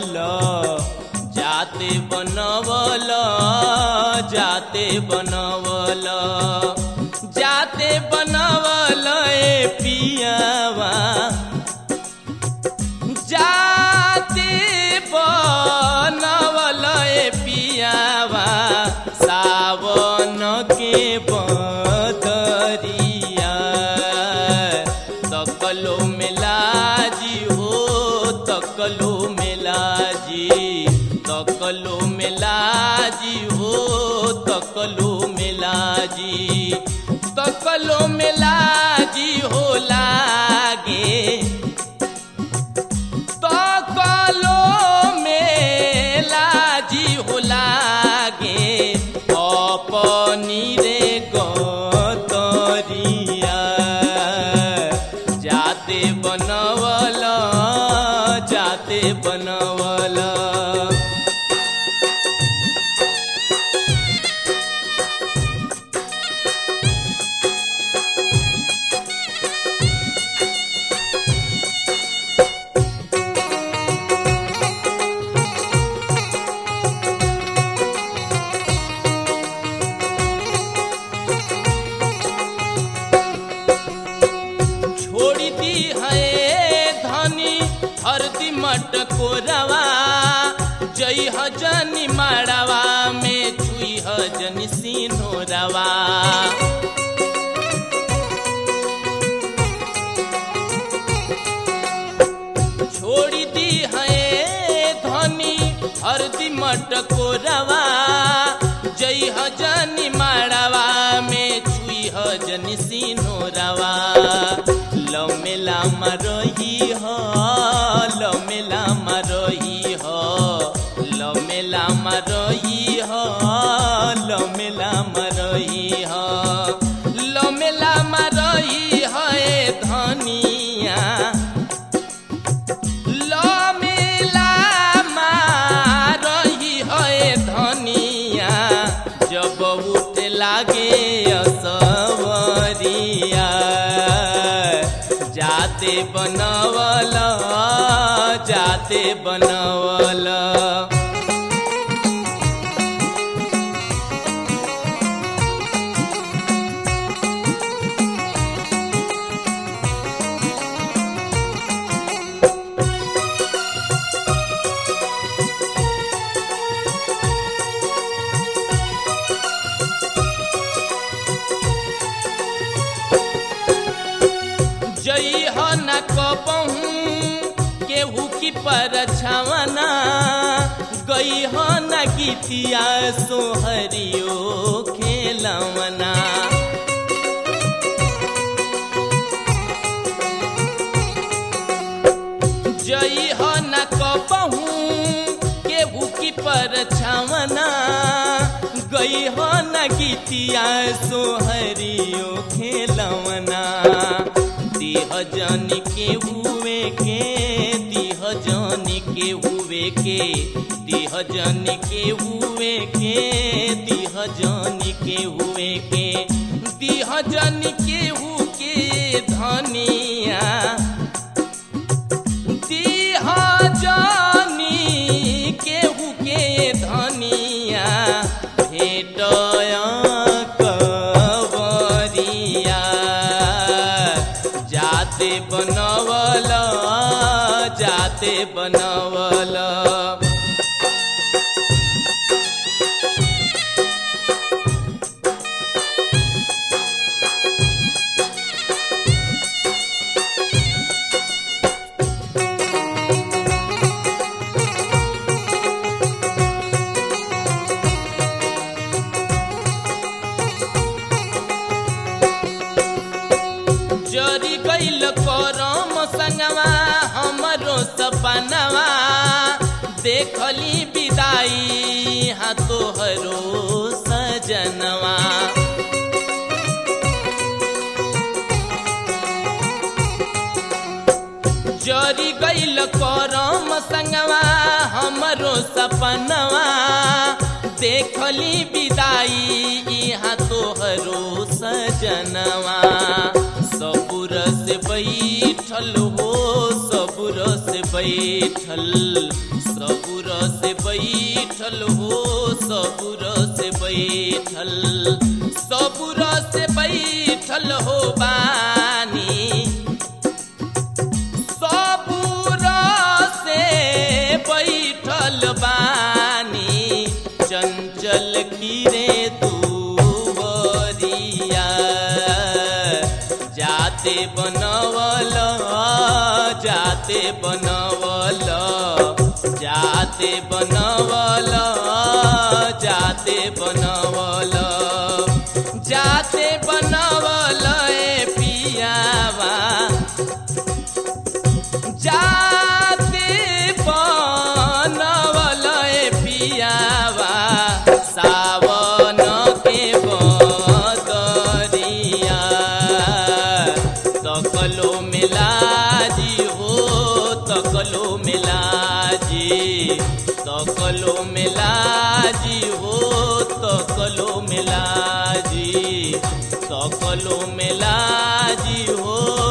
बनवल जाते बनवल जाते बनवल जाते बनवल ए पियावा जाते बनवल ए पियावा सावन के बदरिया तकलो मेलाजी हो तकलो मेलाजी तकलो मेलाजी हो तकलो मेलाजी तकलो मेलाजी हो लागे तकलो मेलाजी हो लागे अपनी रे गतरिया जाते बनवल जाते बनवल छोड़ी दी है धनी हरदी मटको रवा जई हजनी माड़वा में छुई हजनी सीनो रवा छोड़ी दी है धनी हरदी मटको रवा जई हजनी माड़वा में छुई हजनी सीनो रवा लमेला मरही हो लमेला मरही हो लमेला मरही हो लमेला मरही हो लमेला मरही हो ए धनिया लमेला मारही है धनिया जब उठ लागे असवरिया जाते बनवल जाते बनवल जई हो न कबहू केहू की पर छवना गई हो न गीतिया सोहरियो खेलवना जई हो न कबहू केहू की पर छवना गई हो न गीतिया सोहरियो खेलवना दिह जन के हुए के दिह जन के हुए के दिह जन के हुए के दिह जन के हुए के दिह जन के हु के धनिया दिह जानी केहू के धनिया भेटय कवरिया जाते बनवल जाते बनवल जरी गईल करम संगवा हमरो सपनवा देखली विदाई हाँ तोहरो सजनवा जरी गईल करम संगवा हमरो सपनवा देखली विदाई यहाँ तोहरो सजनवा सबुर से बैठल हो सबुर से बैठल सबुर से बैठल हो सबुर से बैठल सबुर से बैठल हो बानी सबुर से बैठल बानी चंचल कीरे दुवरिया जाते बनवल जाते बनवल जाते बनवल जाते बनवल जाते बनवल ए पियावा जाते बनवल ए पियावा सावन के बदरिया तकलो मिलाजी हो तकलो मिलाजी तकलो मिलाजी हो तकलो मिलाजी तकलो मिलाजी हो